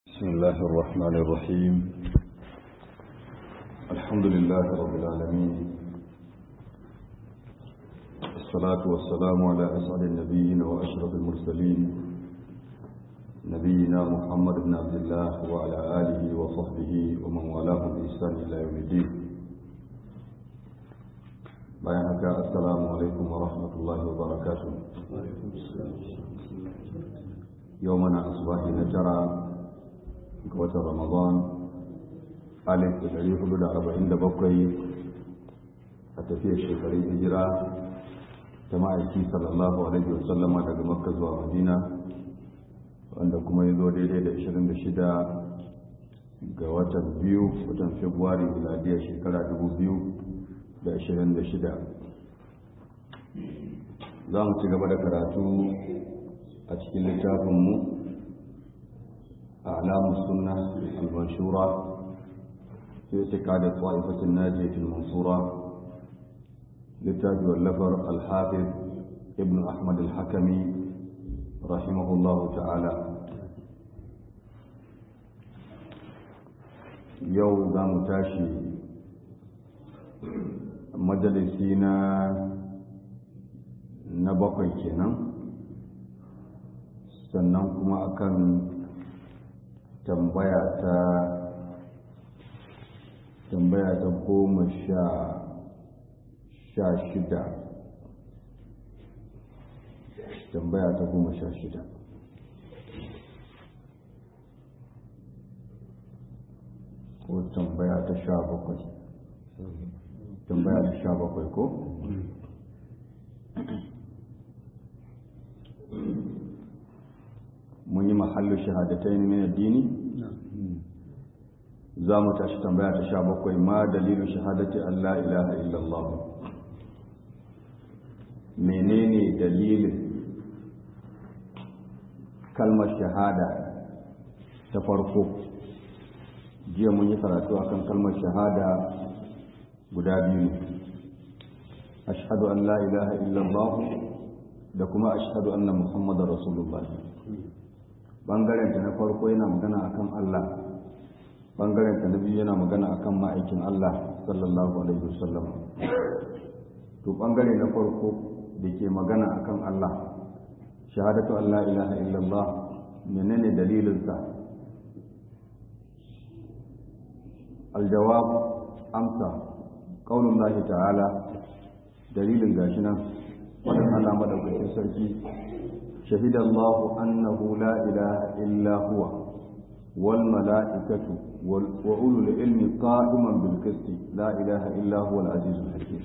بسم الله الرحمن الرحيم الحمد لله رب العالمين الصلاة والسلام على أسعد النبيين وأشرف المرسلين نبينا محمد بن عبد الله وعلى آله وصحبه ومن والاه بإحسان إلى يوم الدين بيانك السلام عليكم ورحمة الله وبركاته يومنا أصبح نجرى ga watan ramadan alif da ɗari hudu da arba'in da bakwai a tafiyar shekarun hijira ta ma'aiki sallallahu alaihi wasallama daga makka zuwa madina wanda kuma ya zo daidai da ashirin da shida ga watan biyu watan februari miladiyar shekara dubu biyu da ashirin da shida za mu ci gaba da karatu a cikin littafinmu أعلام السنة المنشورة في اعتقاد الطائفة الناجية المنصورة للتاج واللفر الحافظ ابن أحمد الحكمي رحمه الله تعالى يوم ذا متاشي مجلسينا نبقي كنا sannan kuma akan tambaya ta tambaya ta goma sha sha shida tambaya ta goma sha shida ko tambaya ta sha bakwai tambaya ta sha bakwai ko mun yi mahallu shahadatai ne min addini za mu tashi tambaya ta sha bakwai ma dalilu shahadati Allah ilaha illallah menene dalilin kalmar shahada ta farko jiya mun yi karatu akan kalmar shahada guda biyu ashhadu an la ilaha illallah da kuma ashhadu anna muhammadar rasulullah bangaren ta na farko yana magana akan Allah bangaren ta na biyu yana magana akan ma'aikin Allah sallallahu alaihi wasallam to bangare na farko da ke magana akan Allah shahadatu Allah ilaha illallah menene dalilinsa aljawab amsa qaulun lahi ta'ala dalilin gashi nan wadan Allah madaukakin sarki شهد الله أنه لا إله إلا هو والملائكة وأولو العلم قائما بالقسط لا إله إلا هو العزيز الحكيم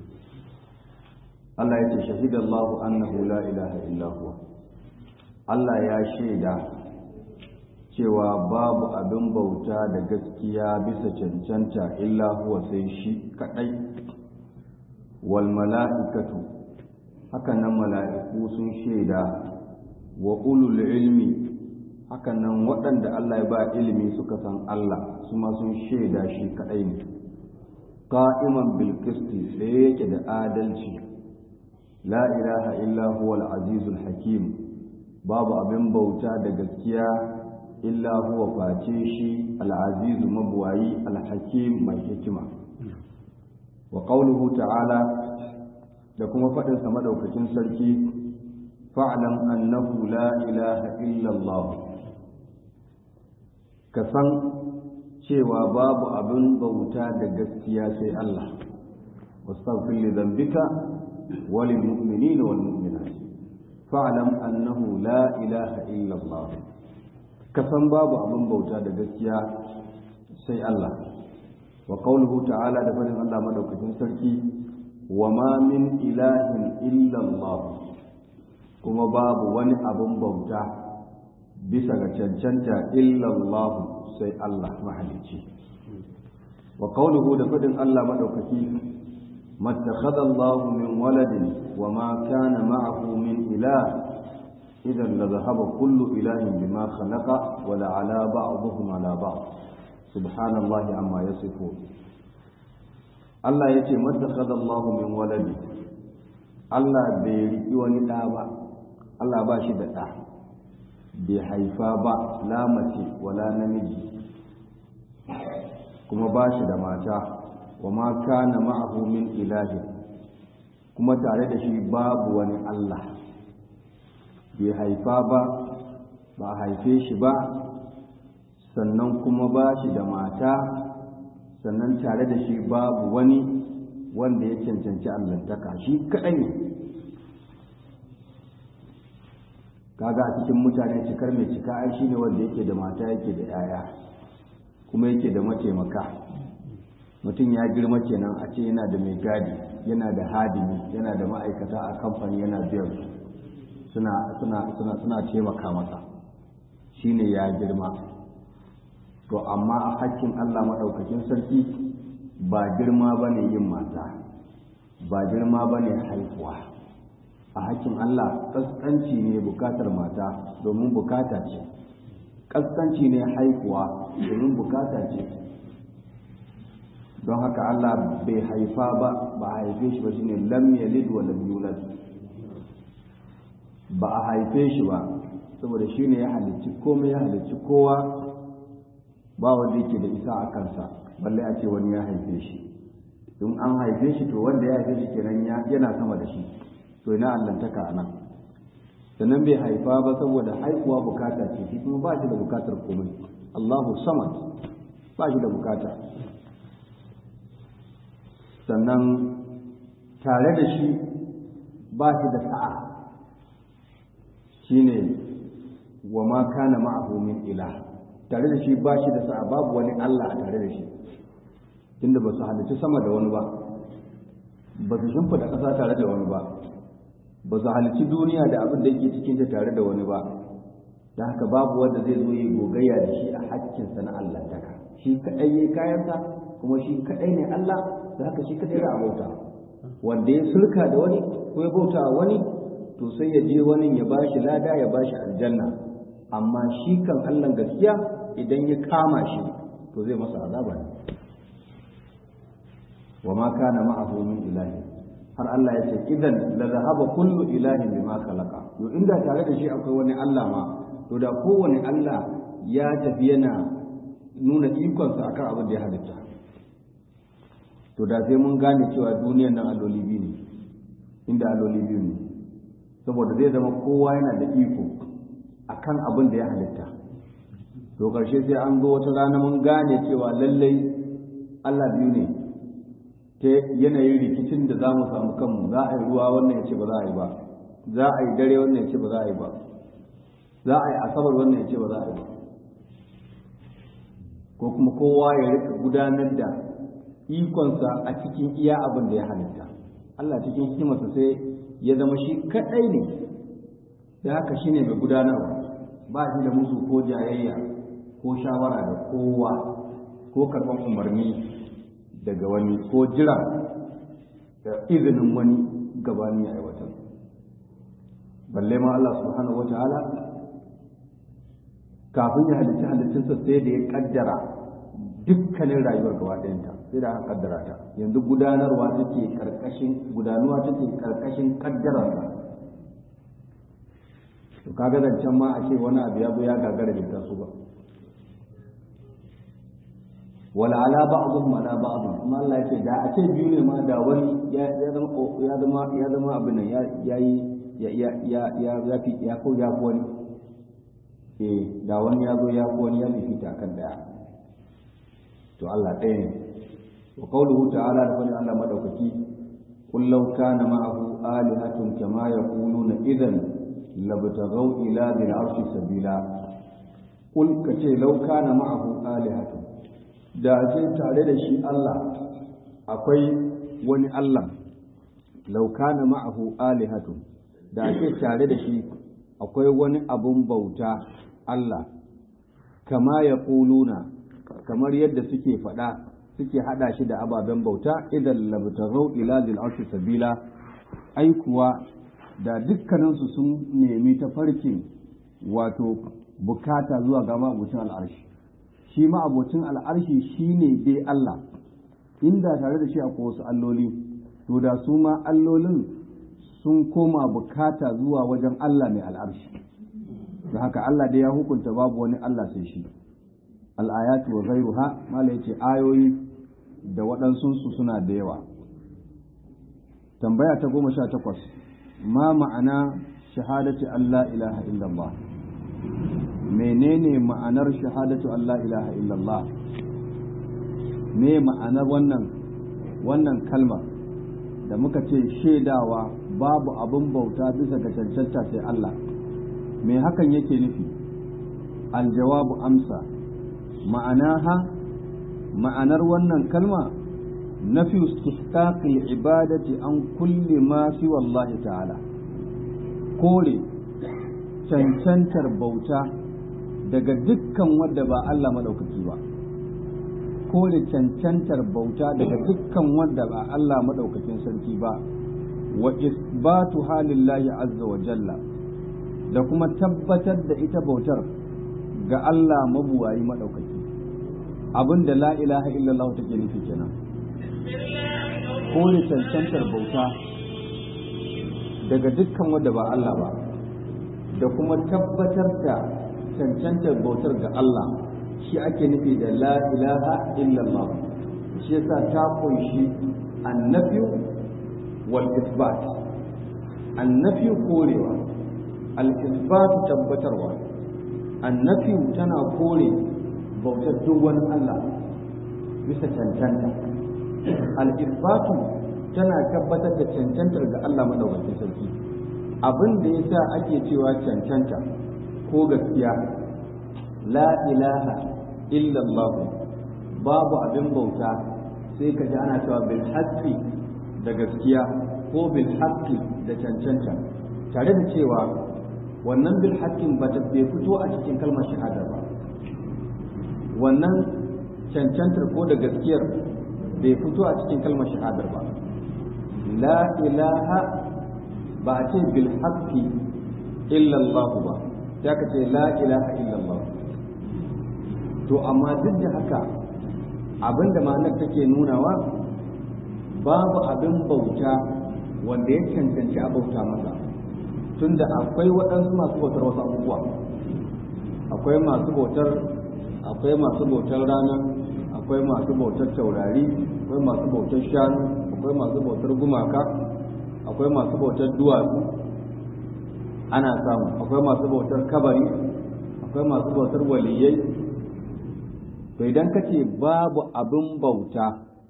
الله يتي شهد الله أنه لا إله إلا هو Allah ya shaida cewa babu abin bauta da gaskiya bisa cancanta illa huwa sai shi kadai wal mala'ikatu haka nan mala'iku sun shaida wa ulul ilmi haka nan waɗanda Allah ya ba ilimi suka san Allah su ma sun shaida shi kaɗai ne qa'iman bil qisti sai yake da adalci la ilaha illa huwa al azizul hakim babu abin bauta da gaskiya illa huwa face shi al azizu mabwayi al hakim mai hikima wa qawluhu ta'ala da kuma faɗinsa madaukakin sarki fa'lam annahu la ilaha illallah ka san cewa babu abin bauta da gaskiya sai Allah wastaghfir li dhanbika wa lil mu'minina wal mu'minat fa'lam annahu la ilaha illallah ka san babu abin bauta da gaskiya sai Allah wa qawluhu ta'ala da faɗin Allah madaukakin sarki وما من إله إلا الله kuma babu wani abin bauta bisa ga cancanta illallahu sai Allah mahalicci wa qawluhu da fadin Allah madaukaki mattakhadha Allahu min waladin wa ma kana ma'ahu min ilah idan la dhahaba kullu ilahin bima khalaqa wa la ala ba'dihim ala ba'd subhanallahi amma yasifun Allah ya ce mattakhadha Allahu min waladi Allah bai riki wani ɗa ba Allah ba shi da ɗa bai haifa ba la mace wala namiji kuma ba shi da mata wa ma kana ma'ahu min ilahi kuma tare da shi babu wani Allah bai haifa ba ba haife shi ba sannan kuma ba shi da mata sannan tare da shi babu wani wanda ya cancanci allantaka shi kaɗai ne kaga a cikin mutane cikar mai cika ai shine wanda yake da mata yake da yaya kuma yake da mataimaka mutum ya girma kenan a ce yana da mai gadi yana da hadimi yana da ma'aikata a kamfani yana biyan suna suna suna suna taimaka masa shine ya girma to amma a hakkin Allah maɗaukakin sarki ba girma bane yin mata ba girma bane haihuwa a hakkin Allah kaskanci ne bukatar mata domin bukata ce kaskanci ne haihuwa domin bukata ce don haka Allah bai haifa ba ba a haife shi ba shine lam yalid wa lam yulad ba a haife shi ba saboda shine ya halicci komai ya halicci kowa ba wanda yake da isa a kansa balle a ce wani ya haife shi in an haife shi to wanda ya haife shi kenan yana sama da shi to ina allantaka a nan sannan bai haifa ba saboda haihuwa bukata ce shi kuma ba shi da bukatar komai Allahu samad ba shi da bukata sannan tare da shi ba shi da sa'a shine wa ma kana ma'ahu min ilah tare da shi ba shi da sa'a babu wani Allah a tare da shi tunda ba su halarci sama da wani ba ba su shimfida ƙasa tare da wani ba ba su halarci duniya da abin da yake cikin ta tare da wani ba da haka babu wanda zai zo yi gogayya da shi a hakkinsa na Allah taka shi kaɗai ya kayansa kuma shi kaɗai ne Allah da haka shi kaɗai a bauta wanda ya sulka da wani ko ya bauta wani to sai ya je wani ya bashi lada ya bashi aljanna amma shi kan Allah gaskiya idan ya kama shi to zai masa azaba ne wa ma kana ma'ahu min ilahi har Allah ya ce idan la zahaba kullu ilahin bima khalaqa to inda tare da shi akwai wani Allah ma to da kowane Allah ya tafi yana nuna ikonsa akan abin da ya halitta to da sai mun gane cewa duniyar nan alloli biyu ne inda alloli biyu ne saboda zai zama kowa yana da iko akan abin da ya halitta to ƙarshe sai an zo wata rana mun gane cewa lallai Allah biyu ne ta yanayin rikicin da za mu samu kanmu za a yi ruwa wannan ya ce ba za a yi ba za a yi dare wannan ya ce ba za a yi ba za a yi asabar wannan ya ce ba za a yi ba ko kuma kowa ya rika gudanar da ikonsa a cikin iya abin da ya halitta Allah cikin hikimarsa sai ya zama shi kaɗai ne da haka shi ne mai gudanarwa ba shi da musu ko jayayya ko shawara da kowa ko karɓar umarni daga wani ko jira da izinin wani gabani a aiwatar balle ma Allah subhanahu wa ta'ala kafin ya halitta halittunsa sai da ya kaddara dukkanin rayuwar gaba ɗayanta sai da aka kaddara ta yanzu gudanarwa take karkashin gudanuwa take karkashin kaddararsa to kaga zancen ma a ce wani abu ya zo ya gagara da su ba wala ala ba'dhum ala ba'd kuma Allah ya ce da a ce biyu ne ma da wani ya zama ya zama ya zama abin nan ya yayi ya ya ya ya ya fi ya ko ya ko wani eh da wani ya zo ya ko wani ya fifita kan daya to Allah ɗaya ne wa qawluhu ta'ala da fadin Allah madaukaki qul law kana ma'ahu alihatun kama yaquluna idan labtaghaw ila dhil arshi sabila qul kace law kana ma'ahu alihatun da ce tare da shi Allah akwai wani Allah law kana ma'ahu alihatun da ce tare da shi akwai wani abun bauta Allah kama yaquluna kamar yadda suke faɗa suke haɗa shi da ababen bauta idan labtaghaw ila dil arshi sabila ai kuwa da dukkaninsu sun nemi tafarkin wato bukata zuwa ga ma'abucin al'arshi shi ma'abucin al'arshi shine dai Allah inda tare da shi akwai wasu alloli to da su ma allolin sun koma bukata zuwa wajen Allah mai al'arshi da haka Allah da ya hukunta babu wani Allah sai shi al-ayatu wa ghayruha mala yace ayoyi da waɗansunsu suna da yawa tambaya ta goma sha takwas ma ma'ana shahadati Allah ilaha illallah menene ma'anar shahadatu Allah ilaha illallah me ma'anar wannan wannan kalma da muka ce shaidawa babu abin bauta bisa ga cancanta sai Allah me hakan yake nufi aljawabu amsa ma'anaha ma'anar wannan kalma nafi istihqaqil ibadati an kulli ma fi wallahi ta'ala kore cancantar bauta daga dukkan wanda ba Allah madaukaki ba kore cancantar bauta daga dukkan wanda ba Allah madaukakin sarki ba wa isbatu halillahi azza wa jalla da kuma tabbatar da ita bautar ga Allah mabuwayi madaukaki abinda la ilaha illallah take nufi kenan kore cancantar bauta daga dukkan wanda ba Allah ba da kuma tabbatar da cancantar bautar ga Allah shi ake nufi da la ilaha illallah shi yasa ta kunshi annafiyu wal isbat annafiyu korewa al isbat tabbatarwa annafiyu tana kore bautar duk wani Allah bisa cancanta al isbatu tana tabbatar da cancantar ga Allah madaukakin sarki abin da yasa ake cewa cancanta ko gaskiya la ilaha illallah babu abin bauta sai ka ji ana cewa bil haqqi da gaskiya ko bil haqqi da cancanta tare da cewa wannan bil haqqin ba ta bai fito a cikin kalmar shahada ba wannan cancantar ko da gaskiyar bai fito a cikin kalmar shahadar ba la ilaha ba a ce bil haqqi illallah ba ya ka ce la ilaha illallah to amma duk da haka abinda ma'anar take nunawa babu abin bauta wanda ya cancanci a bauta masa tunda akwai waɗansu masu bautar wasu abubuwa akwai masu bautar akwai masu bautar rana akwai masu bautar taurari akwai masu bautar shanu akwai masu bautar gumaka akwai masu bautar duwatsu ana samu akwai masu bautar kabari akwai masu bautar waliyai to idan ka ce babu abin bauta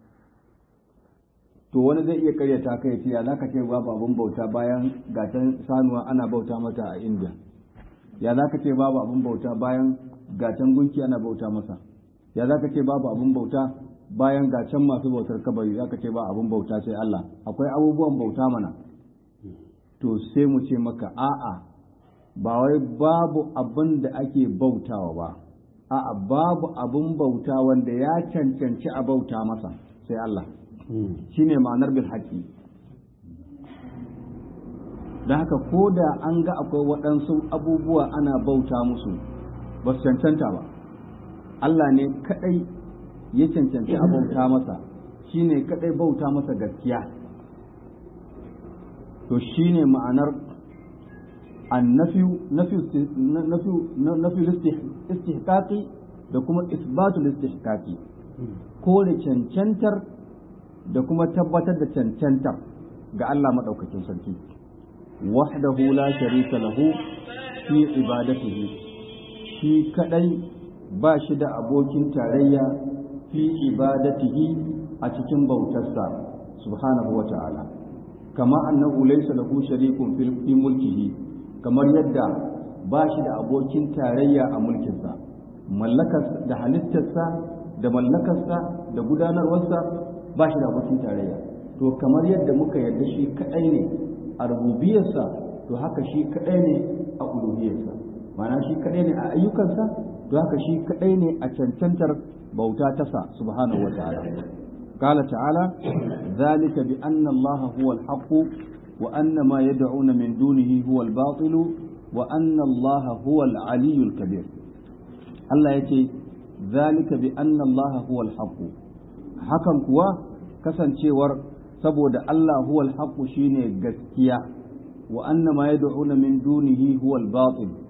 to wani zai iya karyata kai ce ya za ka ce babu abin bauta bayan gatan sanuwa ana bauta mata a india ya za ka ce babu abin bauta bayan gatan gunki ana bauta masa ya za ka ce babu abin bauta bayan gatan masu bautar kabari za ka ce ba abin bauta sai Allah akwai abubuwan bauta mana to sai mu ce maka a'a ba wai babu abin da ake bautawa ba a'a babu abin bauta wanda ya cancanci a bauta masa sai Allah shine ma'anar bil haƙi da haka ko da an ga akwai waɗansu abubuwa ana bauta musu ba su cancanta ba Allah ne kaɗai ya cancanci a bauta masa shine kaɗai bauta masa gaskiya to shine ma'anar annafi nafi istihqaqi da kuma isbatul istihqaqi kore cancantar da kuma tabbatar da cancantar ga Allah madaukakin sarki wahdahu la sharika lahu fi ibadatihi shi kadai ba shi da abokin tarayya fi ibadatihi a cikin bautarsa subhanahu wa ta'ala kama annahu laysa lahu sharikun fi mulkihi kamar yadda ba shi da abokin tarayya a mulkinsa mallakar da halittarsa da mallakarsa da gudanarwarsa ba shi da abokin tarayya to kamar yadda muka yarda shi kadai ne a rububiyarsa to haka shi kadai ne a uluhiyarsa ma'ana shi kadai ne a ayyukansa to haka shi kadai ne a cancantar bauta tasa subhanahu wataala قال تعالى ذلك بأن الله هو الحق وأن ما يدعون من دونه هو الباطل وأن الله هو العلي الكبير الله يتي ذلك بأن الله هو الحق hakan kuwa kasancewar saboda Allah huwal haqqu shine gaskiya wa anna ma yad'una min dunihi huwal batil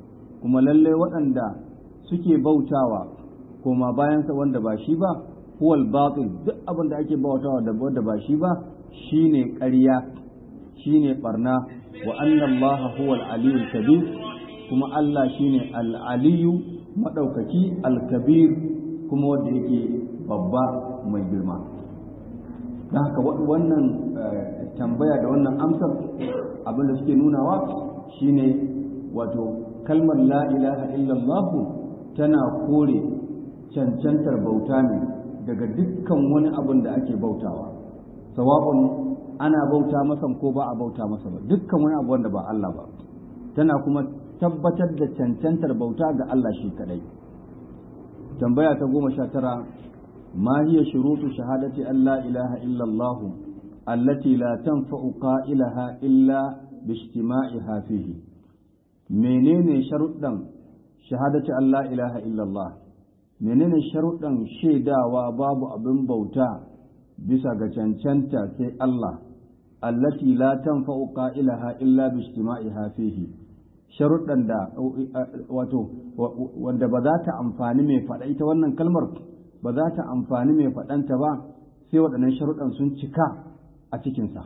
kuma lalle waɗanda suke bautawa koma bayansa wanda ba shi ba huwal batil duk abin da ake bautawa da wanda ba shi ba shine ƙarya shine barna wa anna allaha huwal aliyyul kabir kuma Allah shine al-aliyu madaukaki al-kabir kuma wanda yake babba mai girma don haka wannan tambaya da wannan amsar abin da suke nunawa shine wato kalmar la ilaha illallah tana kore cancantar bauta ne daga dukkan wani abin da ake bautawa sawa'un ana bauta masa ko ba a bauta masa ba dukkan wani abu wanda ba Allah ba tana kuma tabbatar da cancantar bauta ga Allah shi kadai tambaya ta goma sha tara ma hiya shurutu shahadati an la ilaha illa Allah allati la tanfa'u qa'ilaha illa bi ijtima'iha fihi menene sharuɗan shahadati an la ilaha illa Allah menene sharuɗan shaidawa babu abin bauta bisa ga cancanta sai Allah allati la tanfa'u qa'ilaha illa bi ijtima'iha fihi sharuɗan da wato wanda ba za ta amfani mai faɗa ita wannan kalmar ba za ta amfani mai faɗanta ba sai waɗannan sharuɗan sun cika a cikinsa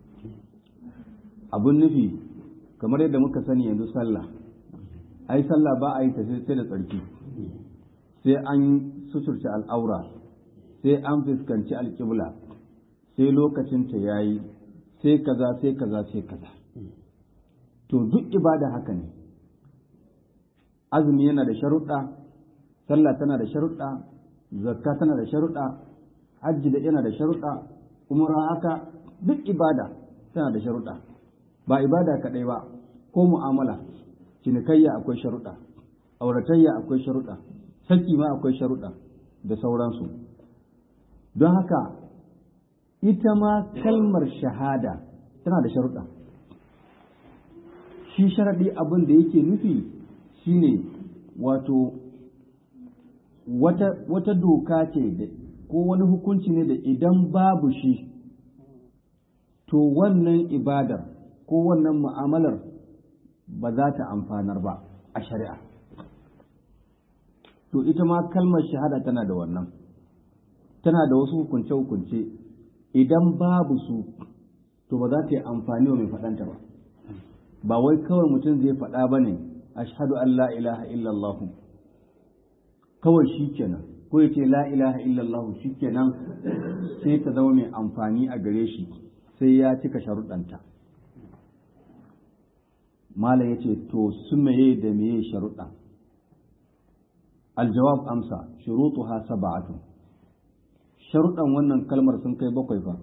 abun nufi kamar yadda muka sani yanzu sallah ai sallah ba a yi ta sai da tsarki sai an suturce al'aura sai an fuskanci alƙibla sai lokacinta ya yi sai kaza sai kaza sai kaza to duk ibada haka ne azumi yana da sharuɗa sallah tana da sharuɗa zakka tana da sharuɗa hajji da yana da sharuɗa umra haka duk ibada tana da sharuɗa ba ibada kaɗai ba ko mu'amala cinikayya akwai sharuɗa auratayya akwai sharuɗa saki ma akwai sharuɗa da sauransu don haka ita ma kalmar shahada tana da sharuɗa shi sharaɗi abin da yake nufi shine wato wata, wata doka ce ko wani hukunci ne da idan babu shi to wannan ibadar ko wannan mu'amalar ba za ta amfanar ba a shari'a to ita ma kalmar shahada tana da wannan tana da wasu hukunce-hukunce idan babu su to ba za ta yi amfani wa mai faɗanta ba ba wai kawai mutum zai faɗa ba ne ashhadu an la ilaha illallah kawai shi kenan ko ya ce la ilaha illallah shi kenan sai ta zama mai amfani a gare shi sai ya cika sharuɗanta mala ya ce to su meye da meye sharuɗa aljawab amsa shurutuha sab'atu sharuɗan wannan kalmar sun kai bakwai fa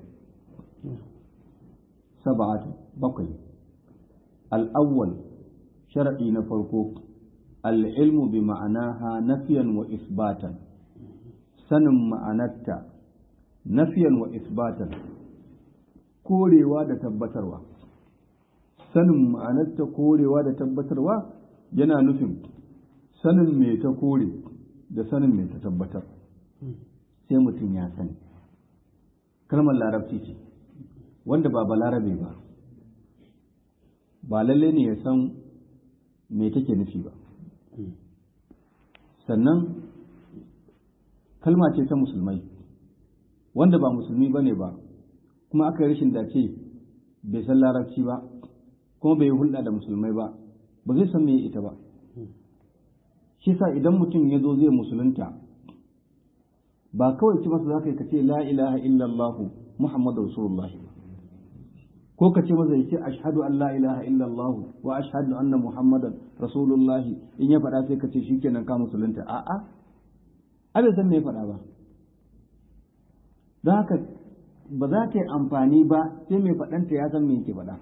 sab'atu bakwai الأول شرعي نفرقو العلم بمعناها نفيا وإثباتا سنم معناتا نفيا وإثباتا korewa da tabbatarwa sanin ma'anarta korewa da tabbatarwa yana nufin sanin me ta kore da sanin me ta tabbatar sai mutum ya sani kalmar larabci ce wanda ba balarabe ba ba lalle ne ya san me take nufi ba sannan kalma ce ta musulmai wanda ba musulmi ba ne ba kuma aka yi rashin dace bai san larabci ba kuma bai hulɗa da musulmai ba ba zai san me ita ba shi sa idan mutum ya zo zai musulunta ba kawai ci masa za ka yi ka ce la ilaha illallah muhammadu rasulullah ko ka ce masa ya ce ashhadu an la ilaha illallah wa ashhadu anna muhammadan rasulullahi in ya faɗa sai ka ce shikenan ka musulunta a'a a bai san me ya faɗa ba don haka ba za ta yi amfani ba sai mai faɗanta ya san me yake faɗa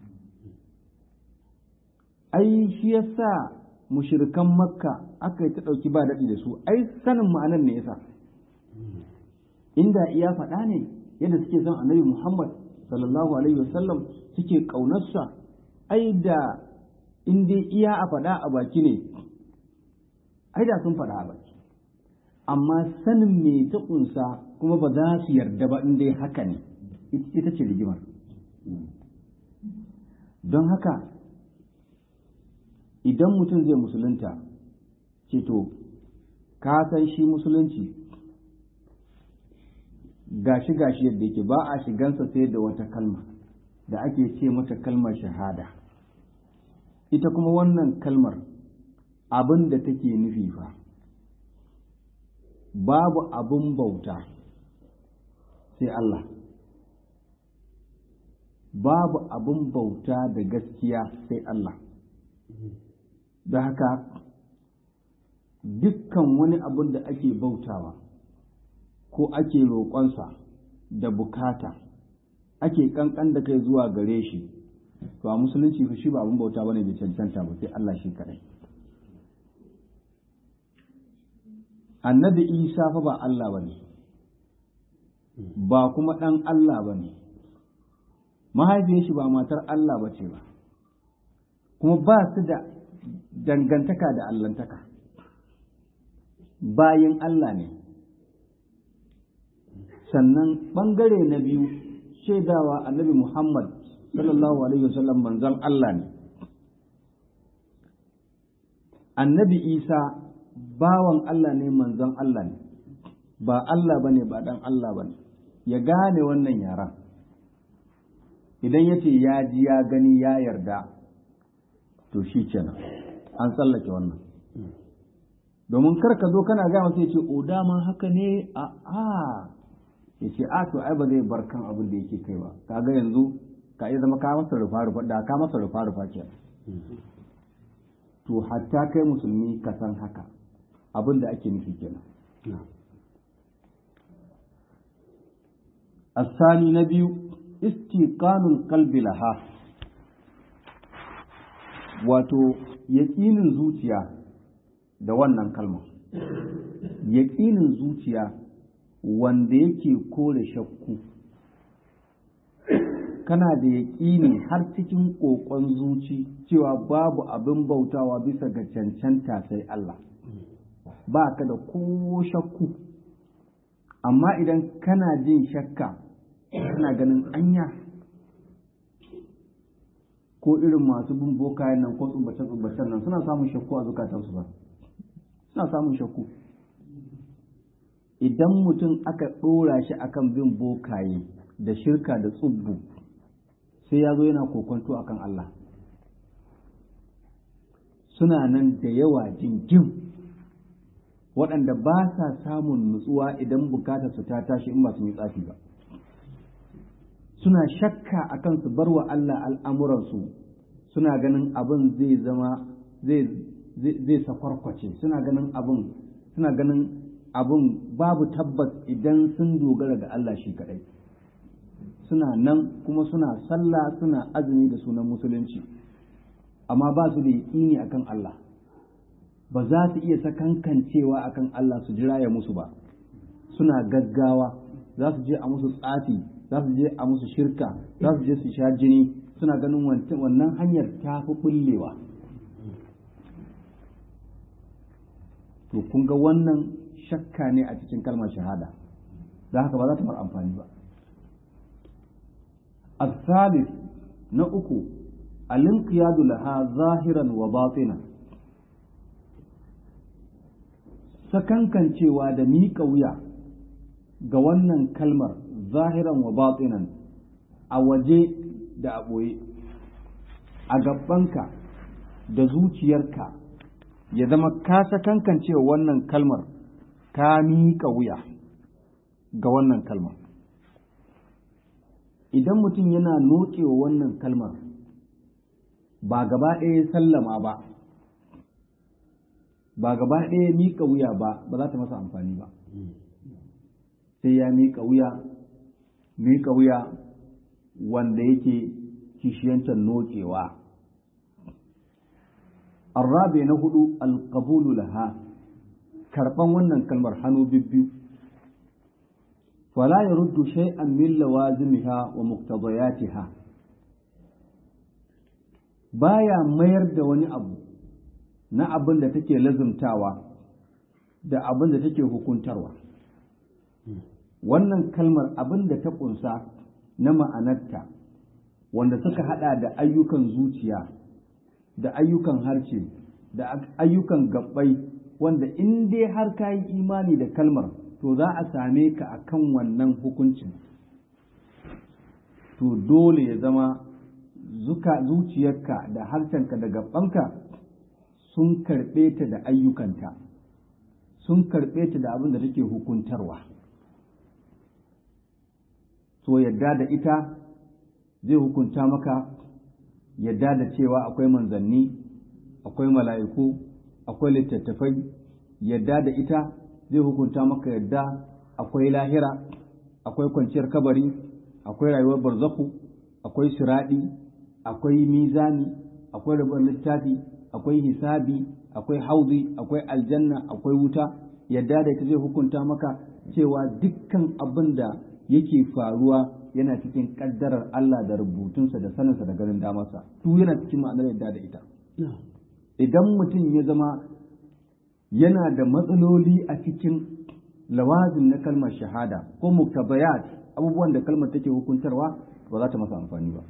ai shi yasa mushirikan makka aka yi ta ɗauki ba daɗi da su ai sanin ma'anar ne yasa inda iya faɗa ne yadda suke son annabi muhammad sallallahu alaihi wasallam suke ƙaunarsa ai da in dai iya a faɗa a baki ne ai da sun faɗa a baki amma sanin me ta ƙunsa kuma ba za su yarda ba in dai haka ne ita ce rigimar don haka idan mutum zai musulunta ce to ka san shi musulunci gashi gashi yadda yake ba a shigansa sai da wata kalma da ake ce mata kalmar shahada ita kuma wannan kalmar abin da take nufi fa babu abin bauta sai Allah babu abin bauta da gaskiya sai Allah da haka dukkan wani abin da ake bautawa ko ake roƙonsa da bukata ake ƙanƙan da kai zuwa gare shi to a musulunci fa shi ba abin bauta bane bai cancanta ba sai Allah shi kadai annabi isa fa ba Allah bane ba kuma ɗan Allah bane mahaifiyar shi ba matar Allah ba ce ba kuma ba su da dangantaka da allantaka bayin Allah ne sannan ɓangare na biyu shaidawa annabi Muhammad sallallahu alaihi wasallam manzon Allah ne annabi Isa bawan Allah ne manzon Allah ne ba Allah bane ba dan Allah bane ya gane wannan yaran idan ya ce ya ji ya gani ya yarda to shi kenan an tsallake wannan domin kar ka zo kana gaya masa ya ce o dama haka ne a a ya ce a to ai ba zai bar kan abin da yake kai ba kaga yanzu ka iya zama ka masa rufa rufa da ka masa rufa rufa ke to hatta kai musulmi ka san haka abin da ake nufi kenan الثاني نبي استيقان القلب لها wato yaƙinin zuciya da wannan kalma yaƙinin zuciya wanda yake kore shakku kana da yaƙini har cikin ƙoƙon zuci cewa babu abin bautawa bisa ga cancanta sai Allah ba ka da ko shakku amma idan kana jin shakka kana ganin anya ko irin masu bin bokayen nan ko tsubbace-tsubbacen nan suna samun shakku a zukatansu ba suna samun shakku idan mutum aka ɗora shi akan bin bokaye da shirka da tsubbu sai ya zo yana kokonto akan Allah suna nan da yawa jingim waɗanda ba sa samun nutsuwa idan bukatar su ta tashi in ba su yi tsafi ba suna shakka akan su bar wa Allah al'amuransu suna ganin abin zai zama zai sakwarkwace suna ganin abin suna ganin abin babu tabbas idan sun dogara ga Allah shi kaɗai suna nan kuma suna sallah suna azumi da sunan musulunci amma ba su da yaƙini akan Allah ba za su iya sakankancewa akan Allah su jira ya musu ba suna gaggawa za su je a musu tsafi za su je a musu shirka za su je su sha jini suna ganin wannan hanyar ta fi bullewa to kun ga wannan shakka ne a cikin kalmar shahada da haka ba za ta mar amfani ba الثالث نأكو الانقياد لها ظاهرا وباطنا sakankan cewa da miƙa wuya ga wannan kalmar zahiran wa batinan a waje da a ɓoye a gabanka da zuciyarka ya zama ka sakankan cewa wannan kalmar ka miƙa wuya ga wannan kalmar idan mutum yana nokewa wannan kalmar ba gaba ɗaya sallama ba ba gaba ɗaya miƙa wuya ba ba za ta masa amfani ba sai ya miƙa wuya miƙa wuya wanda yake kishiyantar nokewa arrabe na hudu alƙabulu laha karɓan wannan kalmar hannu bibbiyu فلا يرد شيئا من لوازمها ومقتضياتها baya mayar da wani abu na abin da take lazumtawa da abin da take hukuntarwa wannan kalmar abin da ta ƙunsa na ma'anarta wanda suka hada da ayyukan zuciya da ayyukan harce da ayyukan gabbai wanda in dai har ka yi imani da kalmar to za a same ka a kan wannan hukuncin to dole ya zama zuciyarka da harshenka da gabbanka sun karɓe ta da ayyukanta sun karɓe ta da abin da take hukuntarwa to yadda da ita zai hukunta maka yadda da cewa akwai manzanni akwai mala'iku akwai littattafai yadda da ita zai hukunta maka yadda akwai lahira akwai kwanciyar kabari akwai rayuwar barzaku akwai siraɗi akwai mizani akwai rabar littafi akwai hisabi akwai hauzi akwai aljanna akwai wuta yadda da ita zai hukunta maka cewa dukkan abin da yake faruwa yana cikin kaddarar Allah da rubutunsa da saninsa da ganin damarsa duk yana cikin ma'anar yadda da ita idan mutum ya zama yana da matsaloli a cikin lawazin na kalmar shahada ko muktabayat abubuwan da kalmar take hukuntarwa ba za ta masa amfani ba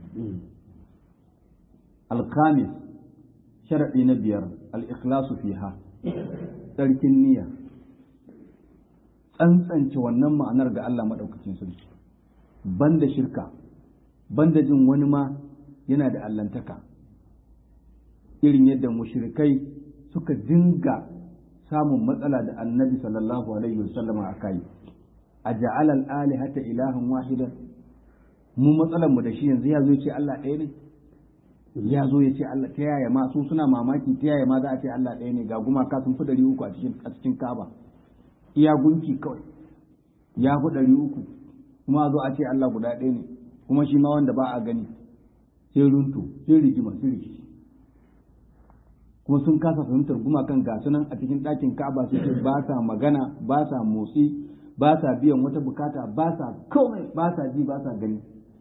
alkhamis sharaɗi na biyar al-ikhlasu fiha tsarkin niyya tsantsance wannan ma'anar ga Allah maɗaukacin sarki banda shirka banda jin wani ma yana da allantaka irin yadda mushrikai suka dinga samun matsala da annabi sallallahu alaihi wasallama a kai a ja'ala al-alihata ilahan wahidan mu matsalar mu da shi yanzu ya zo ya ce Allah ɗaya ne ya zo ya ce Allah ta yaya ma su suna mamaki ta yaya ma za a ce Allah ɗaya ne ga gumaka sun fi ɗari uku a cikin a cikin Ka'aba iya gunki kawai ya fi ɗari uku kuma a zo a ce Allah guda ɗaya ne kuma shi ma wanda ba a gani sai runtu sai rigima sai rikici kuma sun kasa fahimtar gumakan ga sunan a cikin ɗakin Ka'aba suke ba sa magana ba sa motsi ba sa biyan wata bukata ba sa komai ba sa ji ba sa gani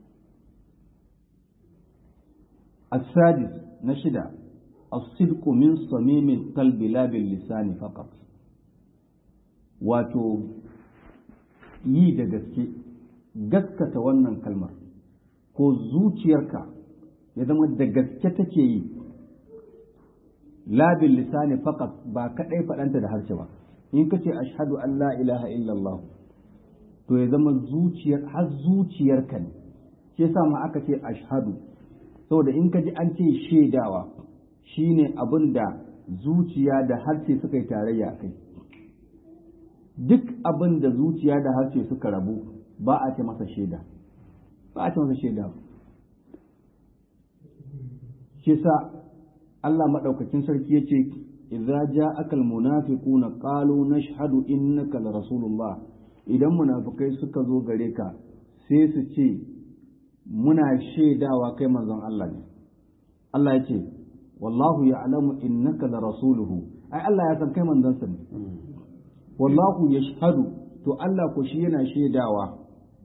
السادس نشدة الصدق من صميم القلب لا باللسان فقط wato yi da gaske gaskata wannan kalmar ko zuciyarka ya zama da gaske take yi labin lisani faqat ba kadai faɗanta da harshe ba in ka ce ashhadu an la ilaha illallah to ya zama zuciyar har zuciyarka ne shi yasa ma aka ce ashhadu saboda in ka ji an ce shaidawa shine abin da zuciya da harshe suka yi tarayya kai duk abin da zuciya da harshe suka rabu ba a ce masa shaida ba a ce masa shaida shi sa Allah maɗaukakin sarki ya ce idza ja'aka almunafiquna qalu nashhadu innaka la rasulullah idan munafikai suka zo gare ka sai su ce muna shaidawa kai manzon Allah ne Allah ya ce wallahu ya'lamu innaka la rasuluhu ai Allah ya san kai manzon sa ne wallahu yashhadu to Allah ko shi yana shaidawa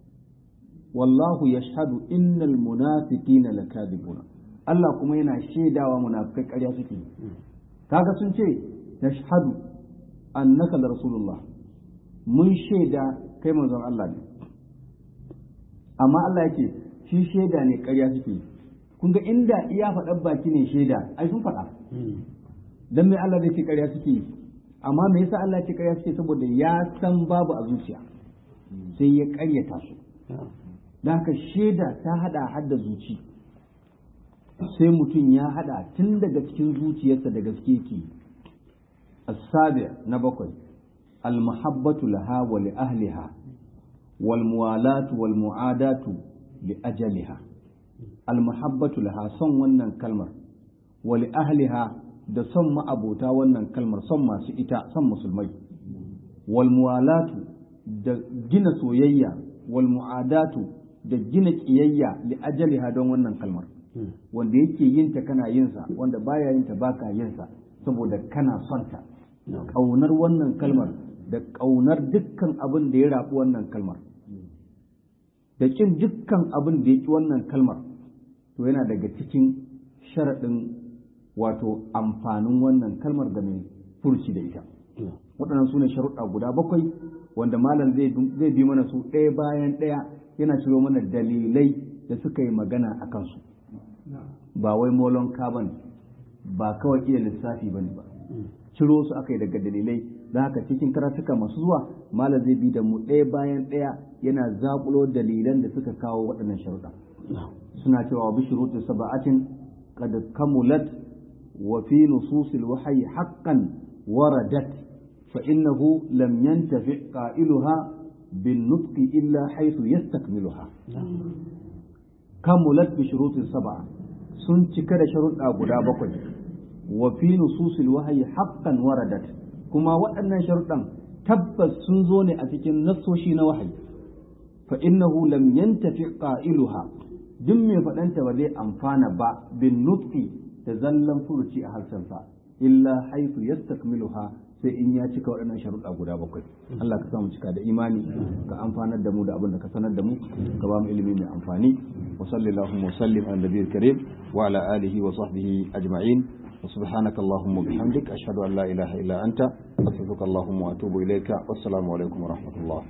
wallahu yashhadu innal munafiqina lakadibuna Allah kuma yana shaidawa munafikai ƙarya suke kaga sun ce nashhadu annaka la rasulullah mun shaida kai manzon Allah ne amma Allah yake shi shaida ne ƙarya suke kun ga inda iya faɗar baki ne shaida ai sun faɗa dan me Allah zai ce ƙarya suke amma me yasa Allah ce ƙarya suke saboda ya san babu a zuciya sai ya ƙaryata su da haka shaida ta hada hadda zuci sai mutum ya hada tun daga cikin zuciyarsa da gaske ke asabi na bakwai almuhabbatu laha wa li ahliha wal muwalatu wal mu'adatu li ajaliha almuhabbatu laha son wannan kalmar wa li ahliha da son ma'abota wannan kalmar son masu ita son musulmai wal muwalatu da gina soyayya wal mu'adatu da gina kiyayya li ajaliha don wannan kalmar wanda yake yin ta kana yin sa wanda baya yin ta baka yin sa saboda kana son ta kaunar wannan kalmar da kaunar dukkan abin da ya rabu wannan kalmar da kin dukkan abin da ya ki wannan kalmar to yana daga cikin sharaɗin wato amfanin wannan kalmar da mai furci da ita waɗannan su ne sharuɗa guda bakwai wanda malam zai bi mana su ɗaya bayan ɗaya yana ciro mana dalilai da suka yi magana a kansu ba wai molon kaban ba kawai iya lissafi ba ne ba ciro su aka yi daga dalilai da haka cikin karatuka masu zuwa malam zai bi da mu ɗaya bayan ɗaya yana zaƙulo dalilan da suka kawo waɗannan sharuɗa suna cewa bi shuruti sab'atin qad kamulat wa fi nususil wahyi haqqan waradat fa innahu lam yantafi qailuha bin nutqi illa haythu yastakmiluha kamulat bi shuruti sab'a sun cika da sharuɗa guda bakwai wa fi nususil wahyi haqqan waradat kuma waɗannan sharuɗan tabbas sun zo ne a cikin nassoshi na wahayi fa innahu lam yantafi qailuha duk mai faɗanta ba zai amfana ba bin nutqi da zallan furuci a harshensa illa haythu yastakmiluha sai in ya cika waɗannan sharuɗa guda bakwai Allah ka samu cika da imani ka amfanar da mu da abin da ka sanar da mu ka ba mu ilimi mai amfani wa sallallahu wa sallim ala nabiyil karim wa ala alihi wa sahbihi ajma'in وسبحانك اللهم وبحمدك أشهد أن لا إله إلا أنت أستغفرك اللهم وأتوب إليك والسلام عليكم ورحمة الله